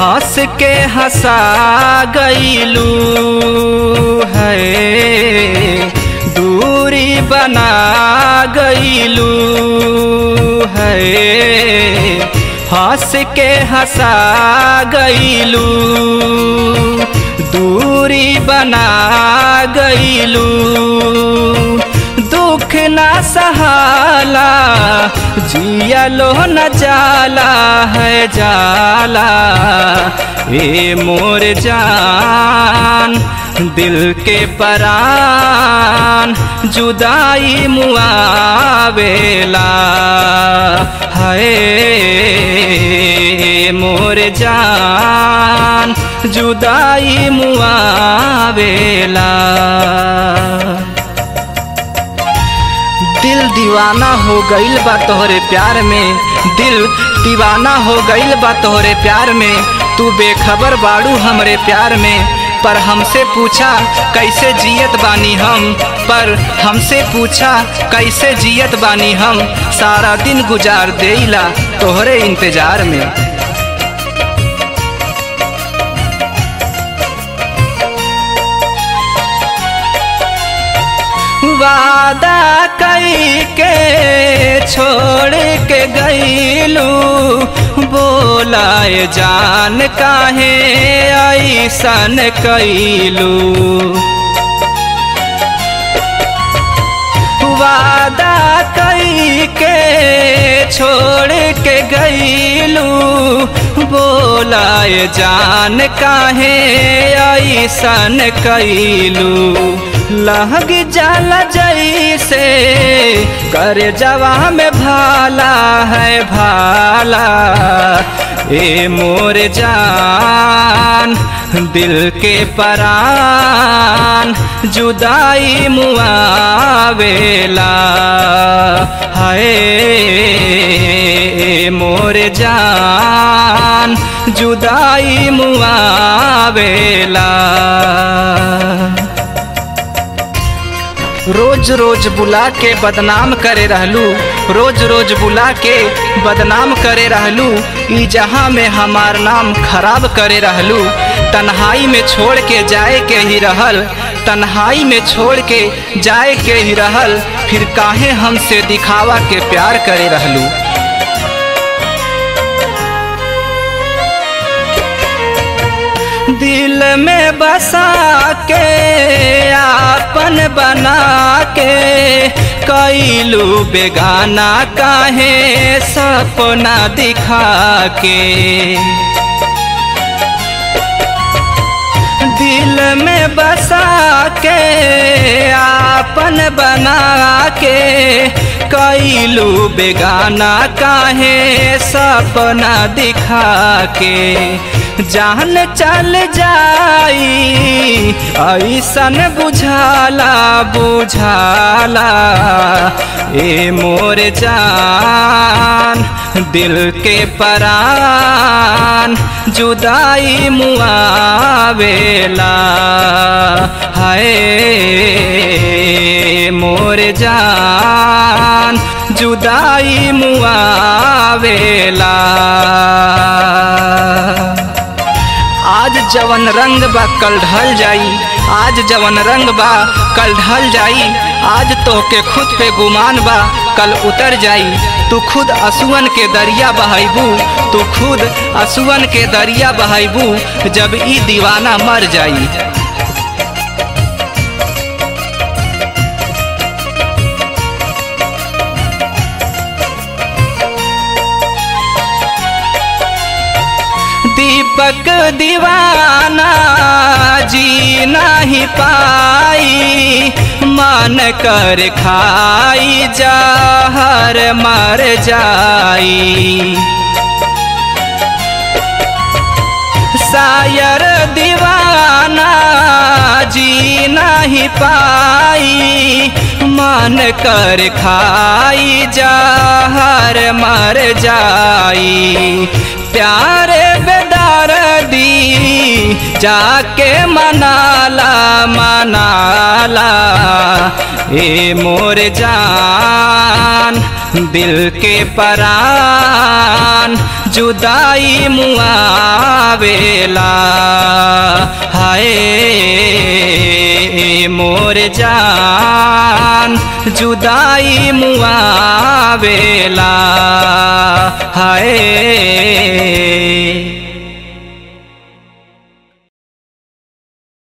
हंस के हंसा गईलू है दूरी बना गईलू है हंस के हंसा गईलू दूरी बना गईलू दुख ना सहाला जियलो न जाला है जाला ए मोर जान दिल के परान जुदाई मुआवेला है मोर जान जुदाई मुआवेला दिल दीवाना हो गईल बा तोहरे प्यार में दिल दीवाना हो गईल बा तोहरे प्यार में तू बेखबर बाड़ू हमरे प्यार में पर हमसे पूछा कैसे जियत बानी हम पर हमसे पूछा कैसे जियत बानी हम सारा दिन गुजार देला तोहरे इंतजार में वादा कई के छोड़ के गईलू बोलाए जान काहे ऐसन कैलू वादा कई के छोड़ के गईलू बोलाए जान काहे ऐसन कैलू लहग जाला जैसे कर जवा में भाला है भाला ए मोर जान दिल के परान जुदाई मुआवेला हाय मोर जान जुदाई मुआवेला रोज रोज बुला के बदनाम करे रहलू रोज रोज बुला के बदनाम करे रहलू ई जहाँ में हमार नाम खराब करे रहलू तन्हाई में छोड़ के जाए के ही रहल तन्हाई में छोड़ के जाए के ही रहल फिर काहे हमसे दिखावा के प्यार करे रहलू दिल में बसा के आपन बना के कैलू बेगाना काहे सपना दिखा के दिल में बसा के आपन बना के कैलू बेगाना काहे सपना दिखा के जान चल जाई ऐसन बुझाला बुझाला ए मोर जान दिल के परान जुदाई मुआवेला हाय मोर जान जुदाई मुआवेला आज जवन रंग बा कल ढल जाई आज जवन रंग बा कल ढल जाई आज तो के खुद पे गुमान बा कल उतर जाई तू खुद असुअन के दरिया बहाइबू तू खुद असुअन के दरिया बहाइबू जब ई दीवाना मर जाई दीपक दीवाना जी नहीं पाई मन कर खाई जहर मर जाई शायर दीवाना जी नहीं पाई मन कर खाई जहर मर जाई प्यारे बेदार दी जाके मनाला मनाला ए मोर जान दिल के परान जुदाई मुआवेला हाय मोर जान जुदाई मुआवेला हाय